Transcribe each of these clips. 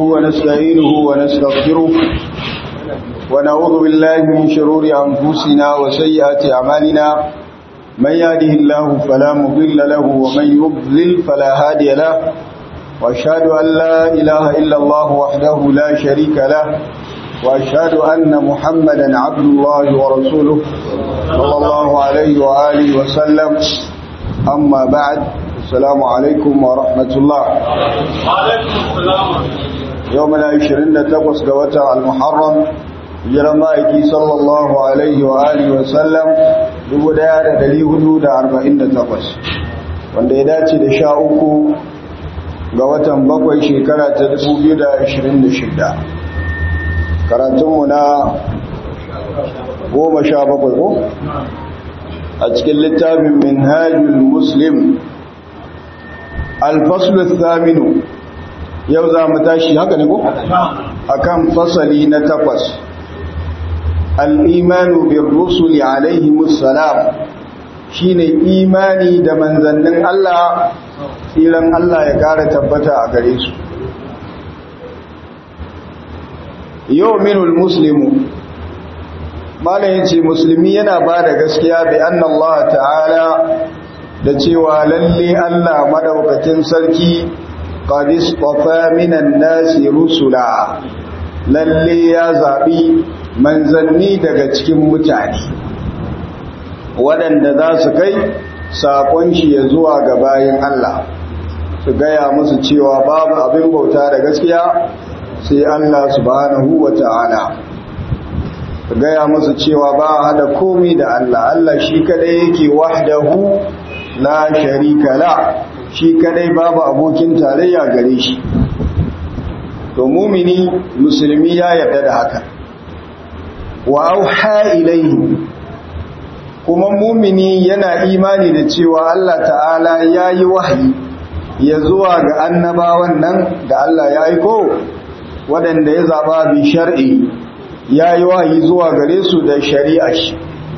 ونستعينه ونستغفره ونعوذ بالله من شرور أنفسنا وسيئات أعمالنا من يهده الله فلا مضل له ومن يضلل فلا هادي له وأشهد أن لا إله إلا الله وحده لا شريك له وأشهد أن محمدا عبد الله ورسوله صلى الله عليه وآله وسلم أما بعد السلام عليكم ورحمة الله يومنا عشرين تقص قوتا المحرم جرمائكي صلى الله عليه وآله وسلم dubu daya da dari hudu da arba'in da takwas wanda ya dace da sha uku ga watan bakwai shekara ta dubu biyu da ashirin da shida karatunmu na goma sha bakwai ko a cikin littafin minhajul muslim alfaslu thaminu yau za mu tashi haka ne ko akan fasali na takwas al'imanu bin rusuli alaihimus salam shine imani da manzannin Allah tsiran Allah ya kara tabbata a gare su yau minul muslimu malayin ce musulmi yana ba da gaskiya bi anna Allah ta'ala da cewa lalle Allah madaukakin sarki qadis qafa minan nasi rusula lalle ya zabi manzanni daga cikin mutane waɗanda za su kai saƙon shi ya zuwa ga bayan Allah su gaya musu cewa babu abin bauta da gaskiya sai Allah subhanahu wa ta'ala su gaya musu cewa ba hada komi da Allah Allah shi kadai yake wahdahu la sharika la shi kadai babu abokin tarayya gare shi to mumini musulmi ya yarda da haka wa auha ilaihi kuma mumini yana imani da cewa Allah ta'ala ya yi wahayi ya zuwa ga annabawan nan da Allah ya aiko waɗanda ya zaɓa bi shar'i ya yi wahayi zuwa gare su da shari'a shi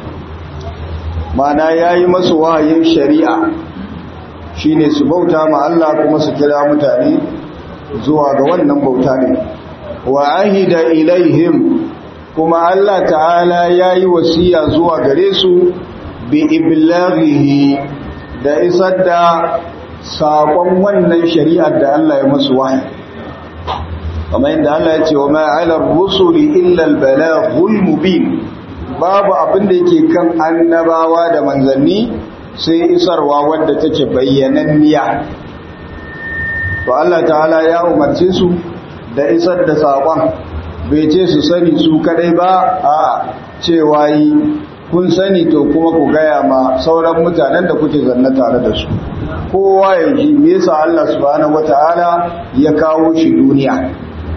mana ya yi masu wahayin shari'a shi ne su bauta ma Allah kuma su kira mutane zuwa ga wannan bauta ne wa ahida ilaihim kuma Allah ta'ala ya yi wasiya zuwa gare su bi iblaghihi da isar da saƙon wannan shari'ar da Allah ya masu wahayi kamar yadda Allah ya ce wa ma'alar rusuli illa al-balaghul mubin babu abin da yake kan annabawa da manzanni sai isarwa wadda take bayyananniya to Allah ta'ala ya umarce su da isar da saƙon bai ce su sani su kadai ba a cewa yi kun sani to kuma ku gaya ma sauran mutanen da kuke zanna tare da su kowa ya ji me yasa Allah subhanahu wataala ya kawo shi duniya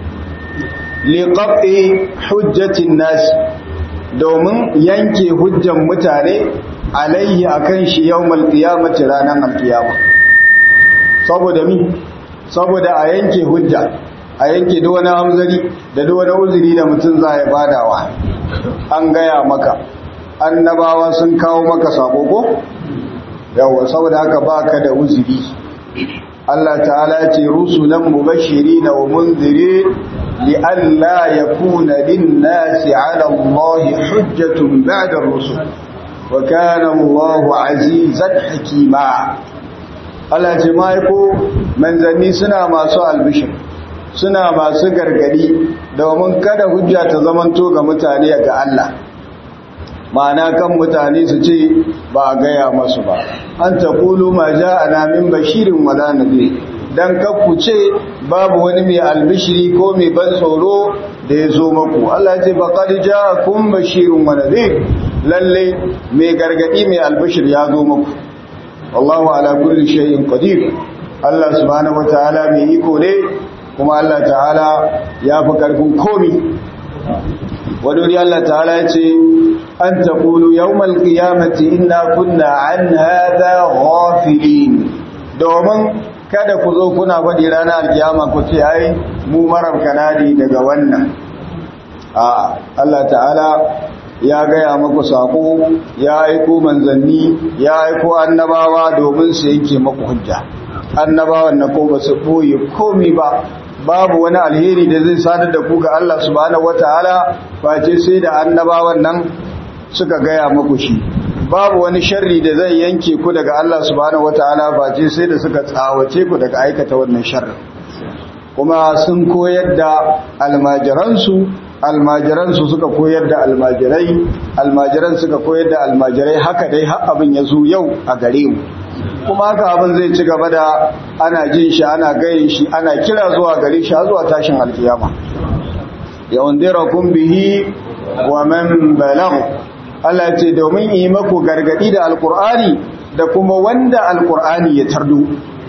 liqabi hujjatin nas domin yanke hujjan mutane alaihi akan shi yawmal qiyamati ranan alqiyama saboda mi saboda a yanke hujja a yanke da wani hamzari da da wani uzuri da mutum za ya badawa an gaya maka annabawa sun kawo maka sako ko yawa saboda haka baka da uzuri Allah ta'ala ce rusulan mubashirin wa munzirin li'alla yakuna lin-nasi 'ala Allahi hujjatun ba'da ar-rusul wa kana Allahu 'azizan hakima Allah ce mai ko manzanni suna masu albishir suna masu gargadi domin kada hujja ta zamanto ga mutane ga Allah ma'ana kan mutane su ce ba a gaya masu ba an ta kulu ma ja a namin bashirin wala nabi don kakku ce babu wani mai albishiri ko mai ban tsoro da ya zo maku Allah ce ba kadi ja kun bashirin wa nabi lalle mai gargadi mai albishir ya zo maku wallahu ala kulli shay'in qadir Allah subhanahu wataala mai iko ne kuma Allah ta'ala ya fi ƙarfin komi wadori Allah ta'ala ya ce an ta ƙulu yawmal ƙiyamati ina kunna an haɗa ghafilin domin kada ku zo kuna faɗi ranar alkiyama ku ce ai mu marar kanadi daga wannan a Allah ta'ala ya gaya maku saƙo ya aiko manzanni ya aiko annabawa domin su yanke maku hujja annabawan na ko ba su ɓoye komi ba babu wani alheri da zai sadar da ku ga Allah subhanahu wataala face sai da annabawan nan suka gaya muku shi babu wani sharri da zai yanke ku daga Allah subhanahu wataala face sai da suka tsawace ku daga aikata wannan sharri kuma sun koyar da almajiransu almajiransu suka koyar da almajirai almajiran suka koyar da almajirai haka dai har abin ya zo yau a gare mu kuma haka abin zai ci gaba da ana jin shi ana gayin shi ana kira zuwa gare shi zuwa tashin alkiyama yawandirakum bihi wa man balagh Allah ce domin yi maku gargadi da alkur'ani da kuma wanda alkur'ani ya tardo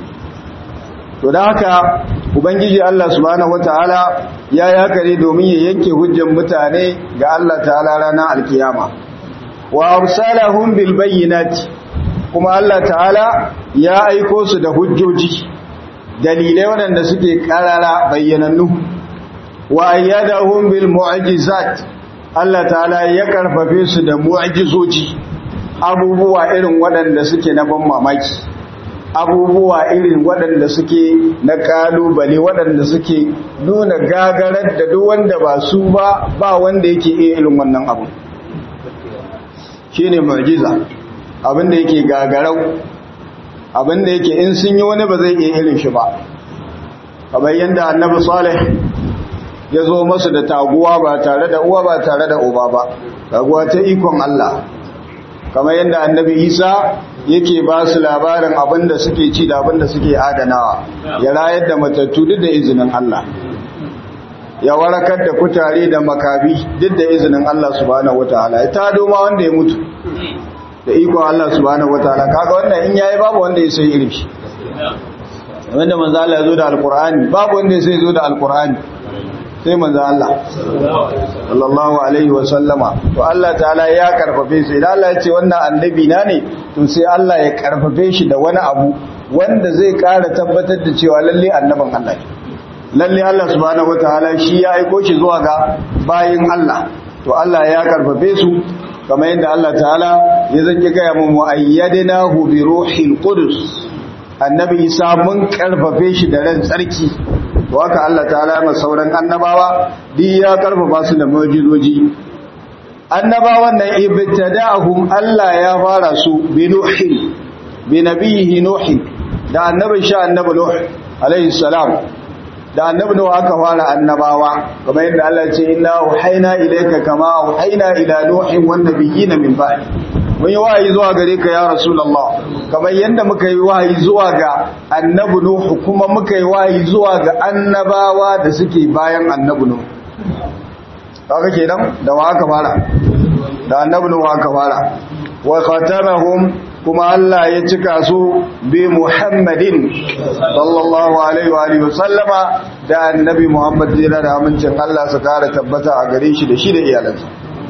to da haka ubangiji Allah subhanahu wataala ya yakare domin ya yanke hujjan mutane ga Allah ta'ala ranar alkiyama wa arsalahum bil bayyinati kuma Allah ta'ala ya aiko su da hujjoji dalilai waɗanda suke karara bayyanannu wa ayyadahum bil mu'jizat Allah ta'ala ya karfafe su da mu'jizoji abubuwa irin waɗanda suke na ban mamaki abubuwa irin waɗanda suke na kalubale waɗanda suke nuna gagarar da duk wanda ba su ba ba wanda yake iya irin wannan abu shine mu'jiza abinda yake gagarau abinda yake in sun yi wani ba zai iya irin shi ba kamar yadda annabi salih ya zo masu da taguwa ba tare da uwa ba tare da uba ba taguwa ta ikon Allah kamar yadda annabi isa yake ba su labarin abinda suke ci da abinda suke adanawa ya rayar da matattu duk da izinin Allah ya warakar da kutare da makabi duk da izinin Allah subhanahu wataala ya tado ma wanda ya mutu da ikon Allah subhanahu wataala kaga wannan in yayi babu wanda ya sai irin shi wanda manzo Allah ya zo da alqur'ani babu wanda ya sai zo da alqur'ani sai manzo Allah sallallahu alaihi wa sallama to Allah ta'ala ya karfafe shi idan Allah ya ce wannan annabi na ne to sai Allah ya karfafe shi da wani abu wanda zai ƙara tabbatar da cewa lalle annabin Allah ne lalle Allah subhanahu wataala shi ya aiko shi zuwa ga bayin Allah to Allah ya karfafe su kamar yadda Allah ta'ala ya zanki gaya mu muayyadnahu bi ruhil qudus annabi Isa mun karfafe shi da ran tsarki to haka Allah ta'ala ma sauran annabawa duk ya karfafa su da mu'jizoji annabawan nan ibtada'ahum Allah ya fara su bi nuhin bi nabihi nuhin da annabin sha annabi nuh alayhi salam da annabi nuh aka fara annabawa kamar yadda Allah ya ce inna uhaina ilayka kama uhaina ila nuhin wan nabiyina min ba'di mun yi wahayi zuwa gare ka ya rasulullah kamar yadda muka yi wahayi zuwa ga annabi nuh kuma muka yi wahayi zuwa ga annabawa da suke bayan annabi nuh kaga kenan da wa aka fara da annabi nuh aka fara wa khatamahum kuma Allah ya cika su bi Muhammadin sallallahu alaihi wa alihi wasallama da annabi Muhammad jira da amincin Allah su kara tabbata a gare shi da shi da iyalansa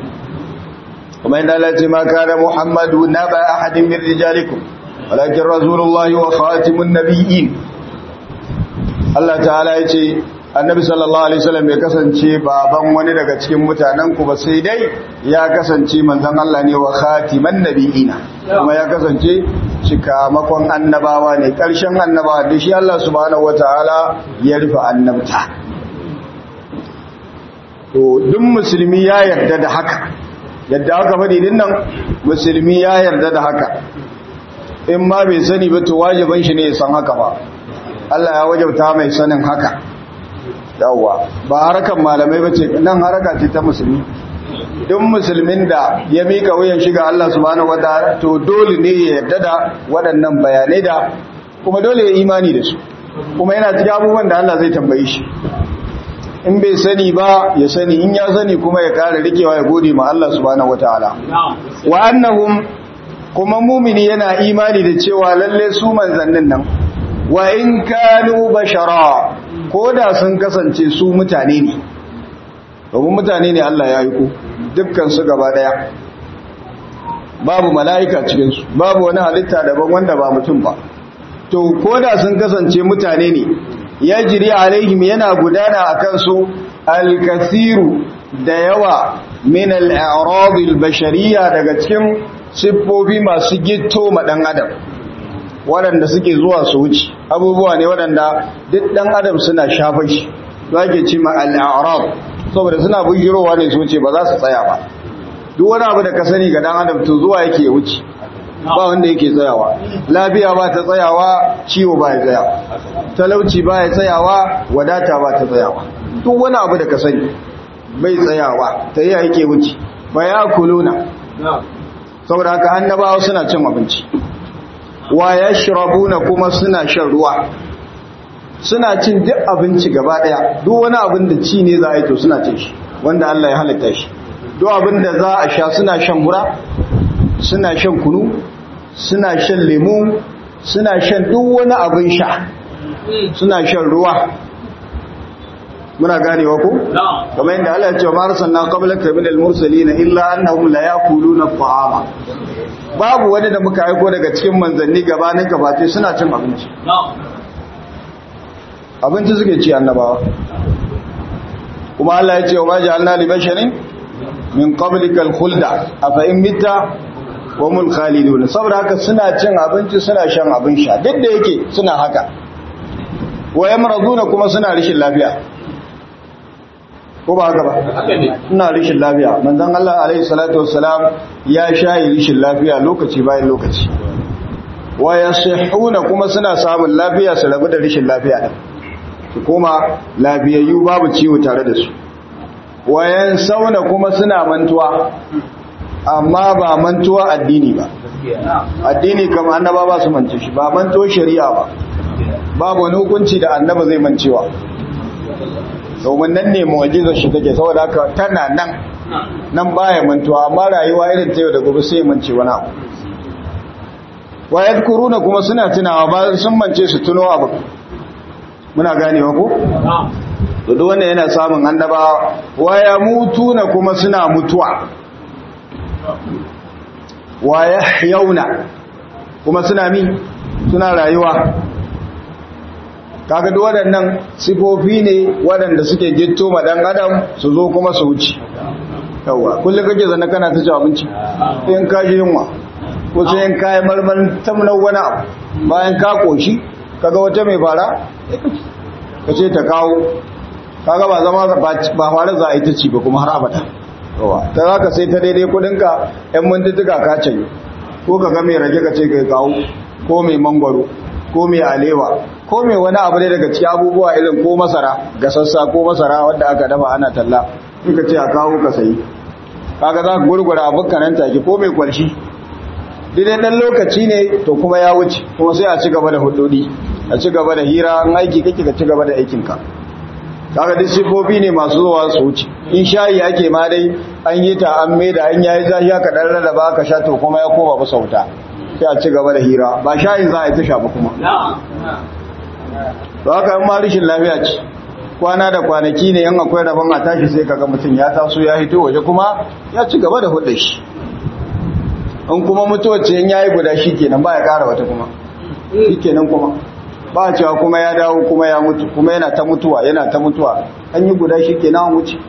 kuma inda Allah ce ma kana Muhammadu naba ahadin min rijalikum walakin rasulullahi wa khatimun nabiyyin Allah ta'ala ya ce annabi sallallahu alaihi wasallam ya kasance baban wani daga cikin mutanen ku ba sai dai ya kasance manzon Allah ne wa khatiman nabiyina kuma ya kasance cikamakon annabawa ne karshen annabawa da shi Allah subhanahu wataala ya rufe annabta to duk musulmi ya yarda da haka yadda aka faɗi din nan musulmi ya yarda da haka in ma bai sani ba to wajiban shi ne ya san haka ba Allah ya wajabta mai sanin haka yawwa ba harakan malamai bace nan haraka ce ta musulmi duk musulmin da ya mika wuyan shiga Allah subhanahu wataala to dole ne ya yarda da waɗannan bayanai da kuma dole ya imani da su kuma yana cikin abubuwan da Allah zai tambaye shi in bai sani ba ya sani in ya sani kuma ya kare rikewa ya gode ma Allah subhanahu wataala wa annahum kuma mumini yana imani da cewa lalle su manzannin nan wa in kanu bashara ko da sun kasance su mutane ne domin mutane ne Allah ya yi ku dukkan su gaba daya babu mala'ika cikin su babu wani halitta daban wanda ba mutum ba to ko da sun kasance mutane ne ya jiri alaihim yana gudana a kansu alkasiru da yawa min al'arabil bashariya daga cikin siffofi masu gitto ma ɗan adam waɗanda suke zuwa su wuce abubuwa ne waɗanda duk ɗan adam suna shafa shi za ke ce ma al'arab saboda suna bujirowa ne su wuce ba za su tsaya ba duk wani abu da ka sani ga ɗan adam to zuwa yake ya wuce ba wanda yake tsayawa lafiya ba ta tsayawa ciwo ba ya tsayawa talauci ba ya tsayawa wadata ba ta tsayawa duk wani abu da ka sani bai tsayawa ta yi yake wuce ba ya kuluna saboda haka annabawa suna cin abinci wa ya shirabuna kuma suna shan ruwa suna cin duk abinci gaba daya duk wani abin da ci ne za a yi to suna cin shi wanda Allah ya halitta shi duk abin da za a sha suna shan hura suna shan kunu suna shan lemu suna shan duk wani abin sha suna shan ruwa muna ganewa ko kamar yadda Allah ya ce ma arsalna qablaka min al-mursalin illa annahum la yaquluna at-ta'ama babu wani da muka aiko daga cikin manzanni gabanin gabace suna cin abinci abinci suke ci annabawa kuma Allah ya ce wa ma ja'alna li basharin min qablika al-khulda afa in mitta wa mul khalidun saboda haka suna cin abinci suna shan abin sha duk da yake suna haka wa yamraduna kuma suna rishin lafiya ko ba haka ba ina rishin lafiya manzon Allah alaihi salatu wassalam ya shayi rishin lafiya lokaci bayan lokaci wa yasihuna kuma suna samun lafiya su rabu da rishin lafiya din su koma lafiyayyu babu ciwo tare da su wa yansawna kuma suna mantuwa amma ba mantuwa addini ba addini kamar annaba ba su mance shi ba mantuwa shari'a ba babu wani hukunci da annaba zai mancewa domin nan ne mu'ajizar shi take saboda haka tana nan nan baya mantuwa amma rayuwa irin ta yau da gobe sai mance wani abu wa yadkuruna kuma suna tunawa ba sun mance su tuno abu muna ganewa ko to duk wanda yana samun annaba wa yamutuna kuma suna mutuwa wa yahyawna kuma suna mi suna rayuwa kaga duk waɗannan sifofi ne waɗanda suke gitto ma dan adam su zo kuma su wuce yawa kullum kake zanna kana ta ci abinci in ka ji yunwa ko sai in kayi marmar tamnar wani abu bayan ka koshi kaga wata mai fara ka ce ta kawo kaga ba zama ba fara za a yi ta ci ba kuma har abada yawa ta za ka sai ta daidai kudinka yan mintutuka ka canyi ko ka ga mai rage ka ce kai kawo ko mai mangwaro ko mai alewa ko mai wani abu ne daga cikin abubuwa irin ko masara gasassa ko masara wanda aka dafa ana talla suka ce a kawo ka sayi kaga za ka gurgura abin nan take ko mai kwalshi dai dan lokaci ne to kuma ya wuce kuma sai a ci gaba da hudodi a ci gaba da hira an aiki kake ka ci gaba da aikinka kaga duk sifofi ne masu zuwa su wuce in shayi ake ma dai an yi ta an maida an yayi zafi aka dan rarraba aka sha to kuma ya koma bisa wuta sai a ci gaba da hira ba shayin za a yi ta shafa kuma to haka in ma rishin lafiya ce kwana da kwanaki ne yan akwai rabon a tashi sai kaga mutum ya taso ya hito waje kuma ya ci gaba da hudda shi in kuma mutuwar ce ya yi guda shi kenan ba ya kara wata kuma shi kenan kuma ba cewa kuma ya dawo kuma ya mutu kuma yana ta mutuwa yana ta mutuwa an yi guda shi kenan an wuce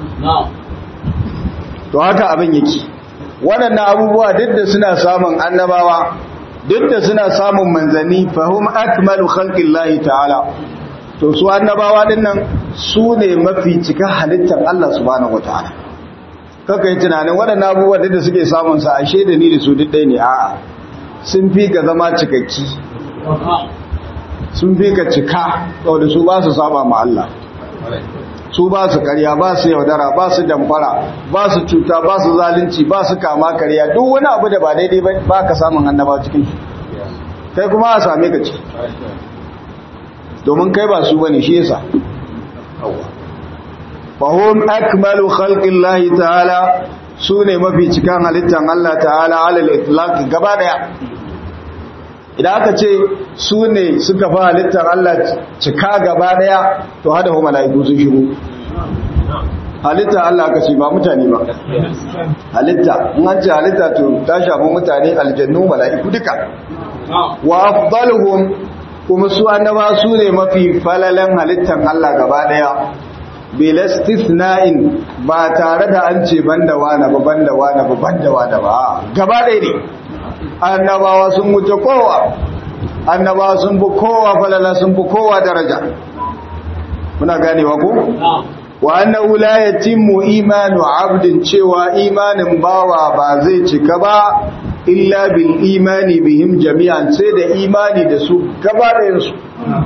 to haka abin yake waɗannan abubuwa duk da suna samun annabawa duk da suna samun manzanni fahim akmalu khalqillahi ta'ala to su annabawa dinnan su ne mafi cika halittar Allah subhanahu wataala kaka yi tunanin waɗannan abubuwa da suke samun sa ashe da ni da su duk ɗaya ne a'a sun fi ka zama cikakki sun fi ka cika saboda su ba su saba ma Allah su ba su karya ba su yaudara ba su damfara ba su cuta ba su zalunci ba su kama karya duk wani abu da ba daidai ba ka samun annaba cikin shi kai kuma a same ka ciki domin kai ba su bane shi yasa fahim akmalu khalqillahi ta'ala su ne mafi cikan halittar Allah ta'ala alal itlaq gaba daya idan aka ce su ne suka fa halittar Allah cika gaba daya to hada hu mala'iku sun shigo halitta Allah aka ce ba mutane ba halitta in an ce halitta to ta shafi mutane aljannu mala'iku duka wa afdaluhum kuma su annaba su ne mafi falalan halittar Allah gaba daya bilastisna'in ba tare da an ce banda wani ba banda wani ba banda wani ba gaba ɗaya ne annabawa sun wuce kowa annaba sun fi kowa falala sun fi kowa daraja muna ganewa ko wa annahu la yatimmu imanu abdin cewa imanin bawa ba zai cika ba illa bil imani bihim jami'an sai da imani da su gaba ɗayan su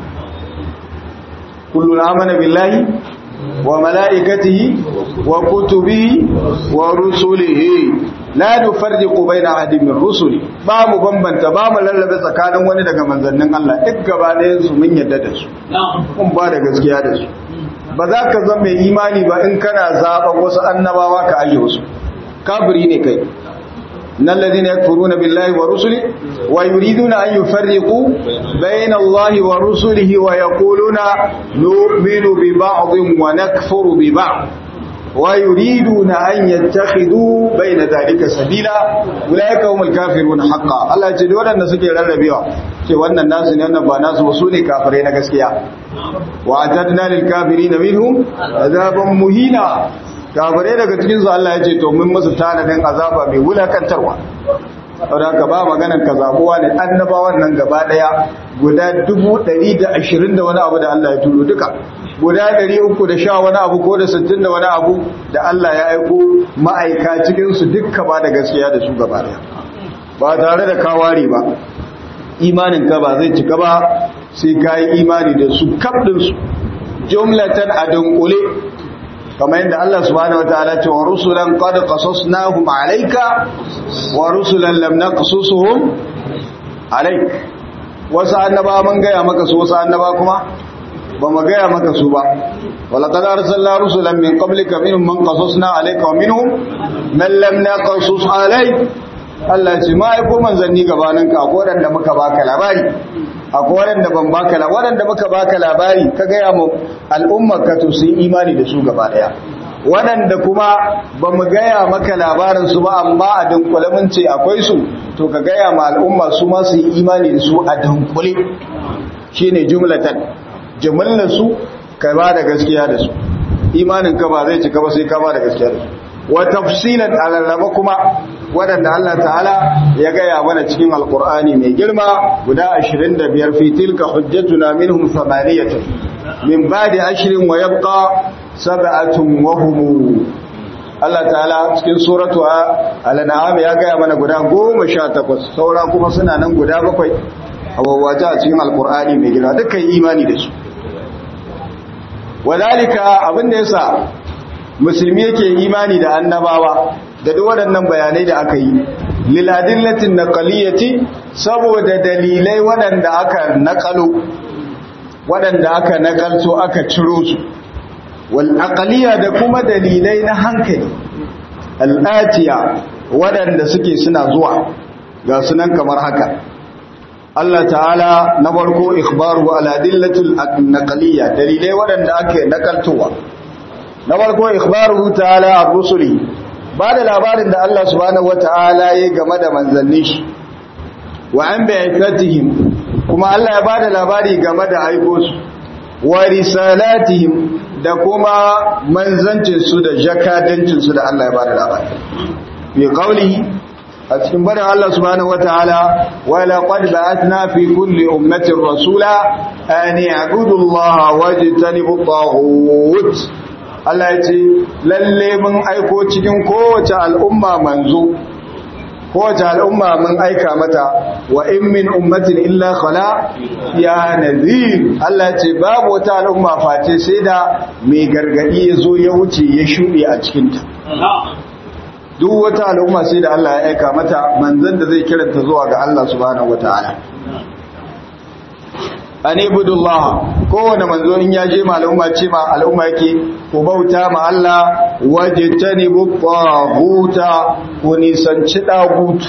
kullun amana billahi wa malaikatihi wa kutubihi wa rusulihi la nufarriqu baina ahadin min rusuli ba mu bambanta ba mu lallabe tsakanin wani daga manzannin Allah duk gaba ɗayan su mun yadda da su kun ba da gaskiya da su ba za ka zama mai imani ba in kana zaɓa wasu annabawa ka aje wasu kafiri ne kai nan ladina yakfuruna billahi wa rusuli wa yuriduna an yufarriqu bayna Allahi wa rusulihi wa yaquluna nu'minu bi ba'dhin wa nakfuru bi ba'd wa yuriduna an yattakhidhu bayna dhalika sabila ulaika humul kafiruna haqqan Allah ya ce wadanda suke rarrabewa ce wannan nasu ne wannan ba nasu ba su ne kafirai na gaskiya wa atadna lil kafirin minhum azaban muhina kafirai daga cikin su Allah ya ce to mun musu tanadin azaba mai wulakantarwa saboda haka ba maganan ka zabuwa ne annabawan nan gaba daya guda 120 da wani abu da Allah ya turo duka guda 310 wani abu ko da 60 da wani abu da Allah ya aiko ma'aika cikin su dukka ba da gaskiya da su gaba daya ba tare da kawari ba imanin ka ba zai cika ba sai ka yi imani da su kabdinsu jumlatan a dunkule kamar yadda Allah subhanahu wa ta'ala ce wa rusulan qad qasasnahum alayka wa rusulan lam naqsusuhum alayk wasu annaba mun gaya maka su wasu annaba kuma ba mu gaya maka su ba wala qad arsalna rusulan min qablika minhum man qasasna alayka wa minhum man lam naqsus alayk Allah ce ma aiko manzanni gabaninka akwai waɗanda muka baka labari akwai waɗanda ban baka labari waɗanda muka baka labari ka gaya mu al'ummar ka to su yi imani da su gaba ɗaya waɗanda kuma ba mu gaya maka labarin su ba amma a dunkule mun ce akwai su to ka gaya ma al'umma su ma su yi imani da su a dunkule shine jumlatan jumlar su ka ba da gaskiya da su imanin ka ba zai cika ba sai ka ba da gaskiya da su wa tafsilan alarraba kuma waɗanda Allah ta'ala ya gaya mana cikin alkur'ani mai girma guda 25 fi tilka hujjatuna minhum thamaniyatun min ba'di ashrin wa yabqa sab'atun wa hum Allah ta'ala cikin suratu al-an'am ya gaya mana guda 18 saura kuma suna nan guda bakwai a wawaje a cikin alkur'ani mai girma dukkan imani da su wadalika abinda yasa musulmi yake imani da annabawa da duk waɗannan bayanai da aka yi liladillatin naqaliyati saboda dalilai waɗanda aka naƙalo waɗanda aka naƙalto aka ciro su wal aqliya da kuma dalilai na hankali al'atiya waɗanda suke suna zuwa ga sunan kamar haka Allah ta'ala na farko ikhbaru ala dillatil naqaliyya dalilai waɗanda ake nakaltowa na farko ikhbaru ta'ala ar-rusuli ba da labarin da Allah subhanahu wata'ala ya game da manzanni shi wa an bi'atihim kuma Allah ya bada labari game da aiko su wa risalatihim da kuma manzancin su da jakadancin su da Allah ya bada labari bi qawlihi a cikin barin Allah subhanahu wataala wa laqad ba'athna fi kulli ummatin rasula an ya'budu Allah wajtanibu at-taghut Allah ya ce lalle mun aiko cikin kowace al'umma manzo kowace al'umma mun aika mata wa in min ummatin illa khala ya nadhir Allah ya ce babu wata al'umma face sai da mai gargadi ya zo ya wuce ya shuɗe a cikinta duk wata al'umma sai da Allah ya aika mata manzon da zai kiranta zuwa ga Allah subhanahu wataala an ibudullah kowane manzo in ya je ma al'umma ce ma al'umma yake ku bauta ma Allah wajtanibu taghuta ku nisanci dagut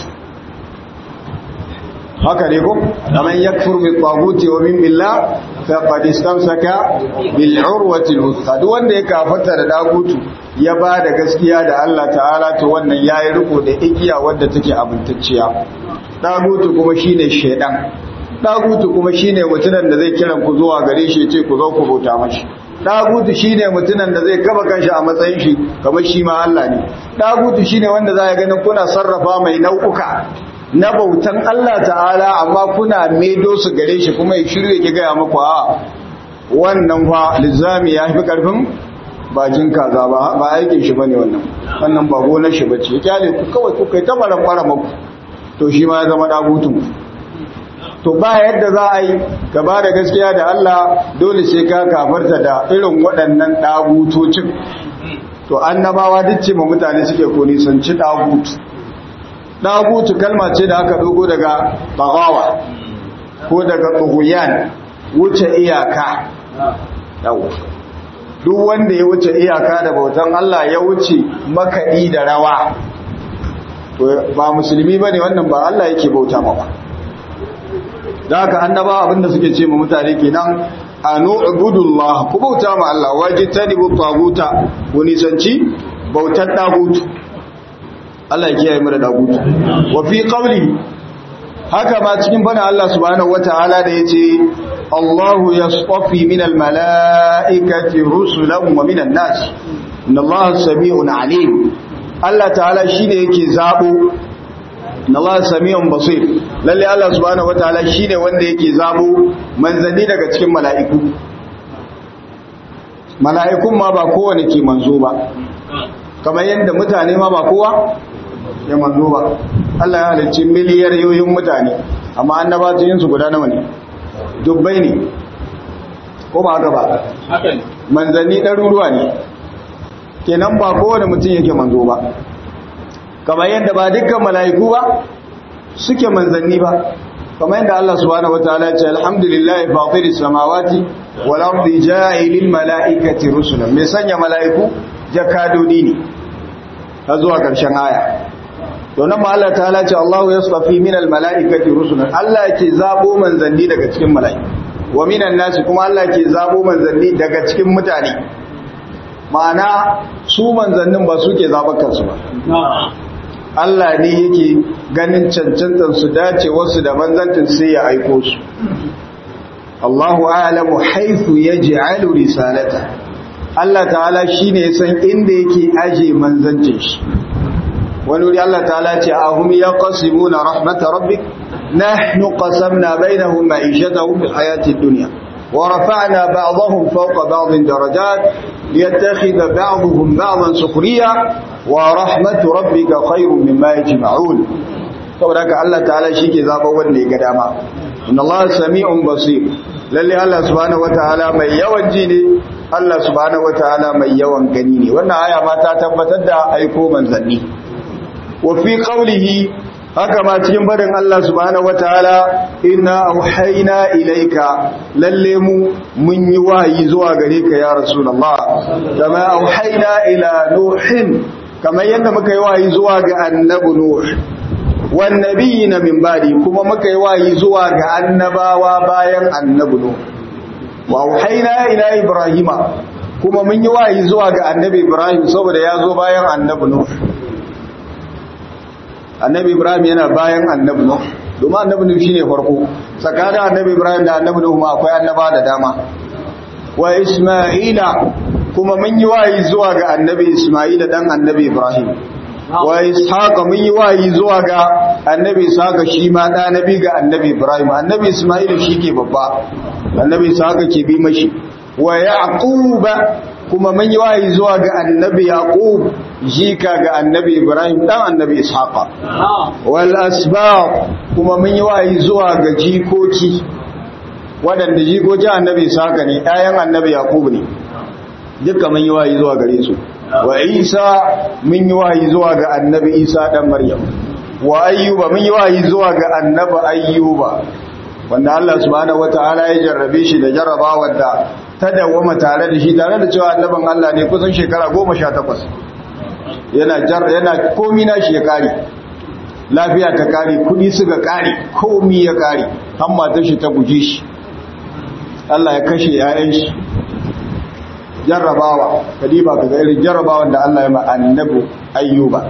haka ne ko man yakfur bi taghuti wa min billah faqad istamsaka bil urwati al duk wanda ya kafarta da dagutu ya ba da gaskiya da Allah ta'ala to wannan yayi riko da igiya wadda take abintacciya dagutu kuma shine shedan dagutu kuma shine mutunan da zai kiran ku zuwa gare shi ce ku zo ku bauta mashi dagutu shine mutunan da zai kaba kanshi a matsayin shi kamar shi ma Allah ne dagutu shine wanda za ya ganin kuna sarrafa mai nau'uka na bautan Allah ta'ala amma kuna medo su gare shi kuma ya shirye ki gaya muku a wannan fa lizami ya fi karfin bakin kaza ba ba aikin shi bane wannan wannan ba gonar shi bace kyale ku kawai ku kai ta baran bara muku to shi ma ya zama dagutun to ba yadda za a yi ka ba da gaskiya da Allah dole sai ka kafarta da irin waɗannan dagutocin to annabawa duk ce ma mutane suke ko nisanci dagutu dagutu kalma ce da aka dogo daga bagawa ko daga tsohuyan wuce iyaka yau duk wanda ya wuce iyaka da bautan Allah ya wuce makaɗi da rawa to ba musulmi bane wannan ba Allah yake bauta ma ba da haka annaba abinda suke ce ma mutane kenan anu ibudullah ku bauta ma Allah wajitanibu taguta ku nisanci bautar dagutu Allah ya kiyaye mu da dagutu wa fi qawli haka ma cikin bana Allah subhanahu wataala da yace Allahu yasṭafi minal mala'ikati rusulan wa minan nas inna Allaha sami'un alim Allah ta'ala shine yake zabo inna Allaha sami'un basir lalle Allah subhanahu wataala shine wanda yake zabo manzanni daga cikin mala'iku mala'ikun ma ba kowane ke manzo ba kamar yadda mutane ma ba kowa ya manzo ba Allah ya halicci miliyar yoyin mutane amma annabacin su guda nawa ne dubbai ne ko ba haka ba manzanni ɗaruruwa ne kenan ba kowane mutum yake manzo ba kamar yadda ba dukkan mala'iku ba suke manzanni ba kamar yadda Allah subhanahu wataala ya ce alhamdulillahi fatiris samawati wal ardi ja'ilil mala'ikati rusulan mai sanya mala'iku jakadodi ne har zuwa ƙarshen aya to nan ma Allah ta'ala ce Allahu yasfafi minal mala'ikati rusulan Allah yake zabo manzanni daga cikin mala'iku wa minan nasi kuma Allah yake zabo manzanni daga cikin mutane ma'ana su manzannin ba suke zaɓar kansu ba Allah ne yake ganin cancantar su dace wasu da manzantin sai ya aiko su Allahu a'lamu haythu yaj'alu risalata Allah ta'ala shine ya san inda yake aje manzancin shi wani wuri Allah ta'ala ce ahum yaqsimuna rahmat rabbik nahnu qasamna bainahum ma'ishatahum fil hayatid dunya ورفعنا بعضهم فوق بعض درجات ليتخذ بعضهم بعضا سخريا ورحمة ربك خير مما يجمعون saboda Allah ta'ala shi ke zaɓa wanda ya ga dama inna Allah sami'un basir lalle Allah subhanahu wataala mai yawan ji ne Allah subhanahu wataala mai yawan gani ne wannan aya ma ta tabbatar da aiko manzanni wa fi qawlihi haka ma cikin barin Allah subhanahu wataala inna auhayna ilayka lalle mu mun yi wahayi zuwa gare ka ya rasulullah kama auhayna ila nuhin kamar yadda muka yi wahayi zuwa ga annabi nuh wan nabiyina min ba'di kuma muka yi wahayi zuwa ga annabawa bayan annabi nuh wa auhayna ila ibrahima kuma mun yi wahayi zuwa ga annabi ibrahim saboda ya zo bayan annabi nuh annabi ibrahim yana bayan annabi nuh domin annabi nuh shine farko tsakanin annabi ibrahim da annabi nuh ma akwai annaba da dama wa isma'ila kuma mun yi wayi zuwa ga annabi isma'ila dan annabi ibrahim wa ishaqa mun yi wayi zuwa ga annabi ishaqa shi ma da nabi ga annabi ibrahim annabi isma'ila shike babba annabi ishaqa ke bi mashi wa yaquba kuma mun yi wayi zuwa ga annabi yaqub jika ga annabi ibrahim dan annabi ishaqa wal asbaq kuma mun yi wayi zuwa ga jikoki waɗanda jikoki annabi ishaqa ne ɗayan annabi yaqub ne duka mun yi wayi zuwa gare su wa isa mun yi wayi zuwa ga annabi isa dan maryam wa ayyuba mun yi wayi zuwa ga annabi ayyuba wanda Allah subhanahu wataala ya jarrabe shi da jarrabawa da ta dawwama tare da shi tare da cewa annaban Allah ne kusan shekara 18 yana jar yana komi na shi ya kare lafiya ta kare kudi suka kare komi ya kare hamma ta shi ta guje shi Allah ya kashe yayan shi jarrabawa kadiba kaga irin jarrabawan da Allah ya ma annabi ayyuba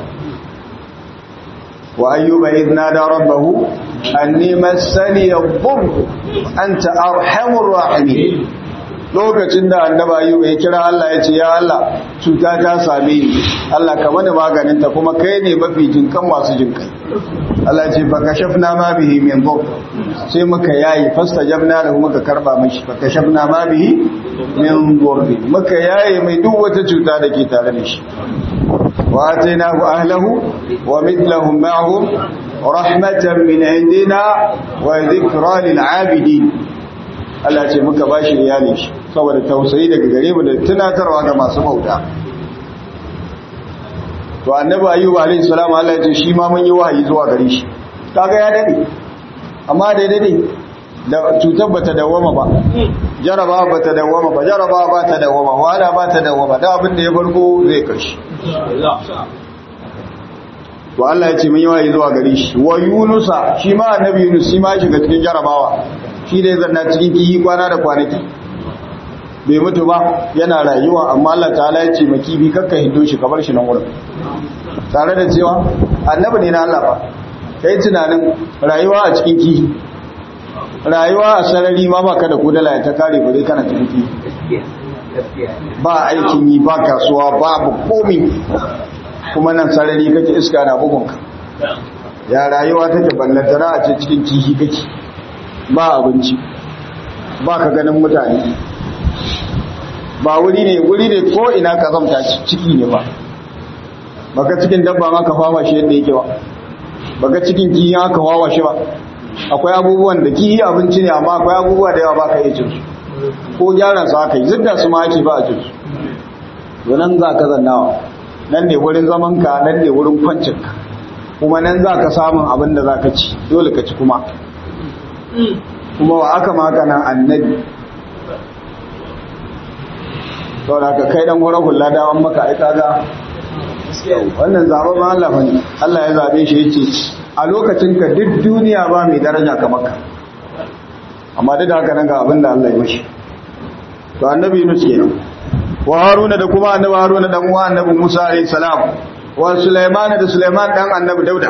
wa ayyuba idh nada rabbahu anni massani yadhur anta arhamur rahimin lokacin da annaba ayyuba ya kira Allah ya ce ya Allah cuta ta same ni Allah ka mana maganin ta kuma kai ne mafi jinkan masu jinkai Allah ce fa kashafna ma bihi min dhur sai muka yayi fastajabna lahu muka karba mishi fa kashafna ma bihi min dhur muka yayi mai duk wata cuta da ke tare da shi wa atainahu ahlahu wa mithluhum ma'ahum rahmatan min indina wa dhikra lil 'abidin Allah ce muka bashi iyali shi saboda tausayi daga gare mu da tunatarwa ga masu bauta to annabi ayyuba alayhi salam Allah ya ce shi ma mun yi wahayi zuwa gare shi kaga ya dade amma da dade da cutar bata dawama ba jaraba bata dawama ba jaraba ba ta dawama wala ba ta dawama da abin da ya farko zai kashi to Allah ya ce mun yi wahayi zuwa gare shi wa yunusa shi ma annabi yunus shi ma shiga cikin jarabawa shi dai zanna cikin kihi kwana da kwanaki bai mutu ba yana rayuwa amma Allah ta'ala ya ce maki bi kakka hindo shi kamar shi nan wurin tare da cewa annabi ne na Allah ba kai tunanin rayuwa a cikin kihi rayuwa a sarari ma baka da kudala ya ta kare bare kana cikin kihi ba aikin yi ba kasuwa babu komi kuma nan sarari kake iska na bugunka ya rayuwa take ballantana a ce cikin kihi kake ba abinci ba ka ganin mutane ba wuri ne wuri ne ko ina ka zamta ciki ne ba baka cikin dabba ma ka fama shi yadda yake ba baka cikin kiyi aka wawa shi ba akwai abubuwan da kiyi abinci ne amma akwai abubuwa da yawa baka iya cin su ko gyaran su aka yi zidda su ma ake ba a cin su to nan za ka zannawa nan ne wurin zaman ka nan ne wurin kwancin ka kuma nan za ka samun abin da za ka ci dole ka ci kuma kuma wa aka maka nan annabi sau da ka kai dan wurin hula dawan maka aika ga wannan zaɓen ma Allah bane Allah ya zaɓe shi yace a lokacin ka duk duniya ba mai daraja kamar ka amma duk da haka nan ga abin da Allah ya mishi to annabi Yunus kenan wa Haruna da kuma annabi Haruna dan uwa annabi Musa alayhi salam wa Sulaiman da Sulaiman dan annabi Dauda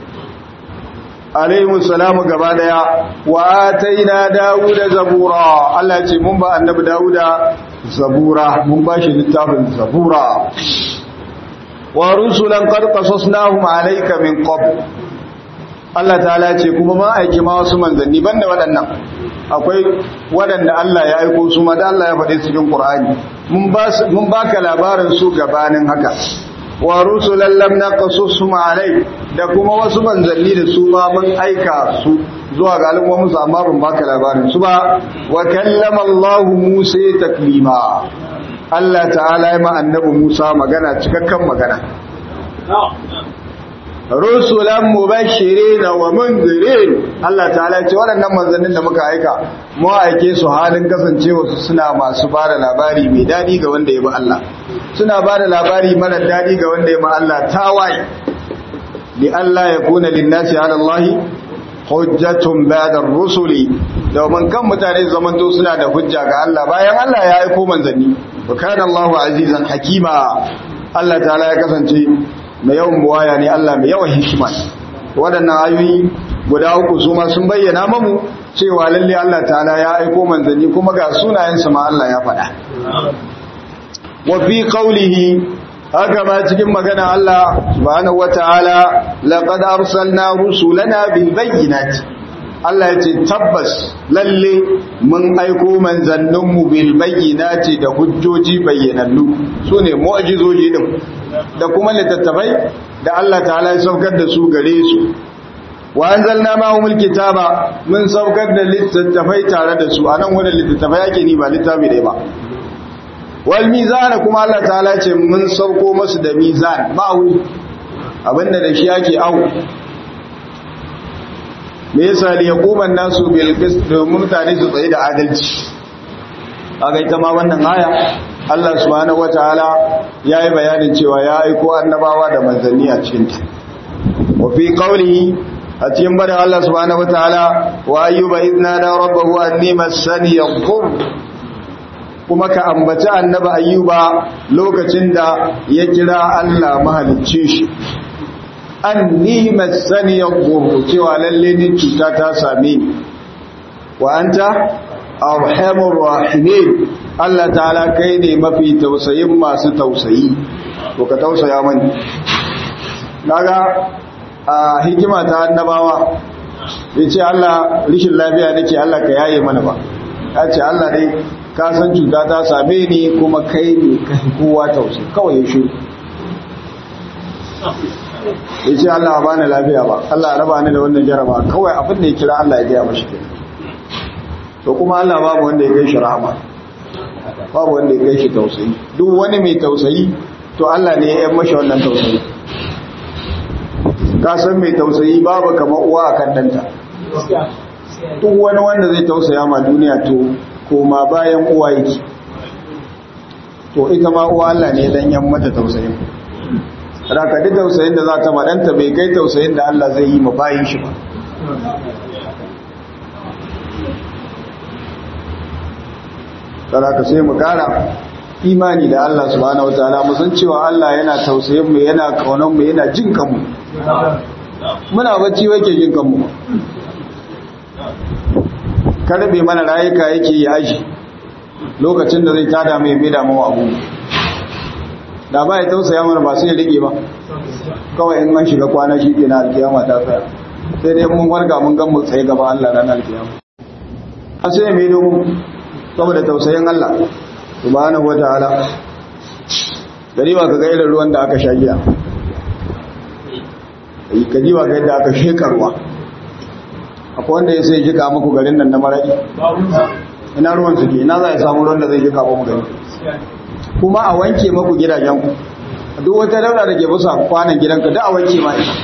alayhi salamu gaba daya wa ataina Dawuda zabura Allah ce mun ba annabi Dawuda zabura mun ba shi littafin zabura wa rusulan qad qasasnahum alayka min qabl Allah ta'ala ce kuma ma aiki ma wasu manzanni banda waɗannan akwai waɗanda Allah ya aiko su ma da Allah ya faɗi cikin Qur'ani mun ba mun baka labarin su gabanin haka wa rusulan lam naqasushum alai da kuma wasu manzanni da su ma mun aika su zuwa ga al'ummomin su amma ban baka labarin su ba wa kallama Allah Musa taklima Allah ta'ala ya ma annabi Musa magana cikakken magana rusulan mubashirin wa munzirin Allah ta'ala ce waɗannan manzannin da muka aika mu aike su halin kasancewa su suna masu bada labari mai dadi ga wanda ya bi Allah suna bada labari mara dadi ga wanda ya bi Allah tawaye li Allah ya kuna linnasi ala Allah hujjatun ba'da rusuli domin kan mutane zamanto suna da hujja ga Allah bayan Allah ya aiko manzanni wa kana Allahu azizan hakima Allah ta'ala ya kasance mai yawan buwaya ne Allah mai yawan hikima waɗannan ayoyi guda uku su ma sun bayyana mamu cewa lalle Allah ta'ala ya aiko manzanni kuma ga sunayensa ma Allah ya faɗa wa fi qawlihi haka ma cikin magana Allah subhanahu wata'ala laqad arsalna rusulana bil bayyinati Allah ya ce tabbas lalle mun aiko manzanninmu bil bayyinati da hujjoji bayyanannu sune mu'jizoji din da kuma littattafai da Allah ta'ala ya saukar da su gare su wa anzalna ma'ahumul kitaba mun saukar da littattafai tare da su anan wannan littattafai yake ni ba littafi dai ba wal mizan kuma Allah ta'ala ce mun sauko masu da mizan ma'auni abinda da shi yake au me yasa li yaquman nasu bil qist domin mutane su tsaye da adalci kaga ita ma wannan aya Allah subhanahu wataala yayi bayanin cewa ya aiko annabawa da manzanni a cikin ta wa fi qawlihi a cikin bada Allah subhanahu wataala wa ayyuba idna da rabbahu anni massani yadhur kuma ka ambaci annaba ayyuba lokacin da ya kira Allah mahalicci shi anni massani yadhur cewa lalle ni cuta ta same ni wa anta arhamur rahimin Allah ta'ala kai ne mafi tausayin masu tausayi to ka tausaya mani naga a hikima ta annabawa yace Allah rishin lafiya nake Allah ka yaye mana ba yace Allah dai ka san cuta ta same ni kuma kai ne kai kowa tausayi kawai ya shiru yace Allah ba ni lafiya ba Allah raba ni da wannan jaraba kawai abin da ya kira Allah ya gaya mashi kenan to kuma Allah babu wanda ya kai shi rahama babu wanda ya kai shi tausayi duk wani mai tausayi to Allah ne ya yi mashi wannan tausayi ka san mai tausayi babu kamar uwa a kan danta duk wani wanda zai tausaya ma duniya to koma bayan uwa yake to ita ma uwa Allah ne dan yan mata tausayin raka duk tausayin da za ta madanta bai kai tausayin da Allah zai yi ma bayin shi ba saraka sai mu kara imani da Allah subhanahu wataala mu san cewa Allah yana tausayin mu yana kaunan mu yana jin kanmu muna bacci wake jin kanmu karbe mana rayuka yake yi aji lokacin da zai tada mai mai damu abu da ba ya tausaya mana ba sai ya rike ba kawai in an shiga kwana shi ke na alkiyama ta tsaya sai dai mun warga mun gan mu tsaye gaba Allah ranar alkiyama a sai mai domin saboda tausayin Allah subhanahu wataala gari ba ka ga irin ruwan da aka sha giya ka ji ba ga yadda aka shekarwa akwai wanda ya sai jika muku garin nan na maraɗi ina ruwan suke ina za a samu ruwan da zai jika ba mu gari kuma a wanke maku gidajenku duk wata daura da ke bisa kwanan gidanka da a wanke ma ita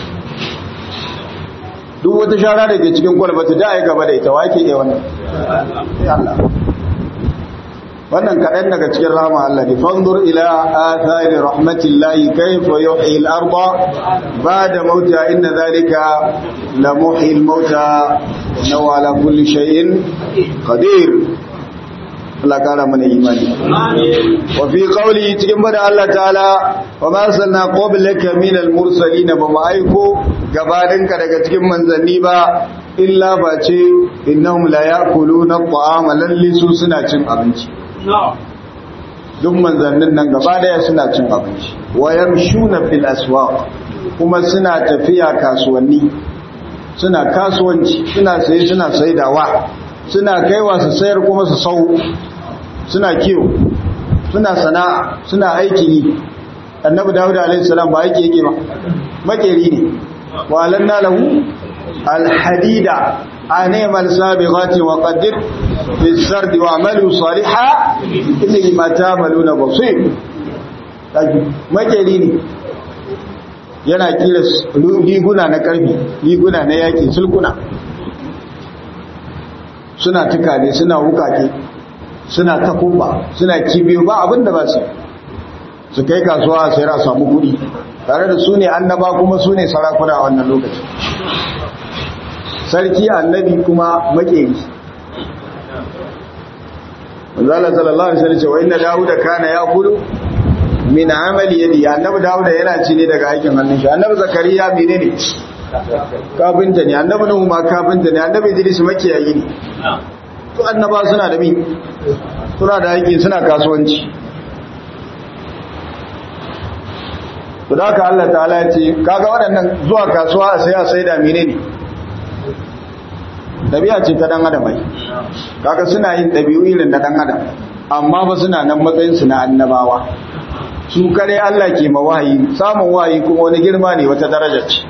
duk wata shara da ke cikin kwalbata da a yi gaba da ita wake iya wannan Allah wannan kaɗan daga cikin rama Allah ne fanzur ila athari rahmatillahi kayfa yuhyi al-ardha ba'da mauta inna dhalika la muhyi al-mauta innahu ala kulli shay'in qadir Allah kara mana imani wa fi qawli cikin bada Allah ta'ala wa ma arsalna qablaka min al-mursalin ba mu aiko gabaninka daga cikin manzanni ba illa ba ce innahum la ya'kuluna at-ta'ama lalli su suna cin abinci duk manzannin nan gaba daya suna cin abinci wayar shuna fil aswaq kuma suna tafiya kasuwanni suna kasuwanci suna saye suna saidawa suna kaiwa su sayar kuma su sau suna kiwo suna sana'a suna aiki yi annabi dawud alaihi salam ba aiki yake ba makeri ne wa alanna lahu alhadida أنعمل سابغات وقدر في السرد واعملوا صالحا إنه ما تعملون بصير makeri ne yana kira liguna na karfi liguna na yaki sulkuna suna tukane suna wukake suna takumba suna kibiyo ba abinda ba su su kai kasuwa sai ra samu kudi tare da su ne annaba kuma su ne sarakuna a wannan lokaci sarki annabi kuma makeri manzala sallallahu alaihi wasallam cewa inna dauda kana yaqulu min amali yadi annabi dauda yana ci ne daga aikin hannun shi annabi zakariya menene kafinta ne annabi nuhu ma kafinta ne annabi idris makiyayi ne to annaba suna da mi suna da aiki suna kasuwanci to da haka Allah ta'ala ya ce kaga waɗannan zuwa kasuwa a sai a sai da menene ɗabi'a ce ta ɗan adam ai kaga suna yin ɗabi'u irin na ɗan adam amma ba suna nan matsayinsu na annabawa su kare Allah ke ma wahayi samun wahayi kuma wani girma ne wata daraja ce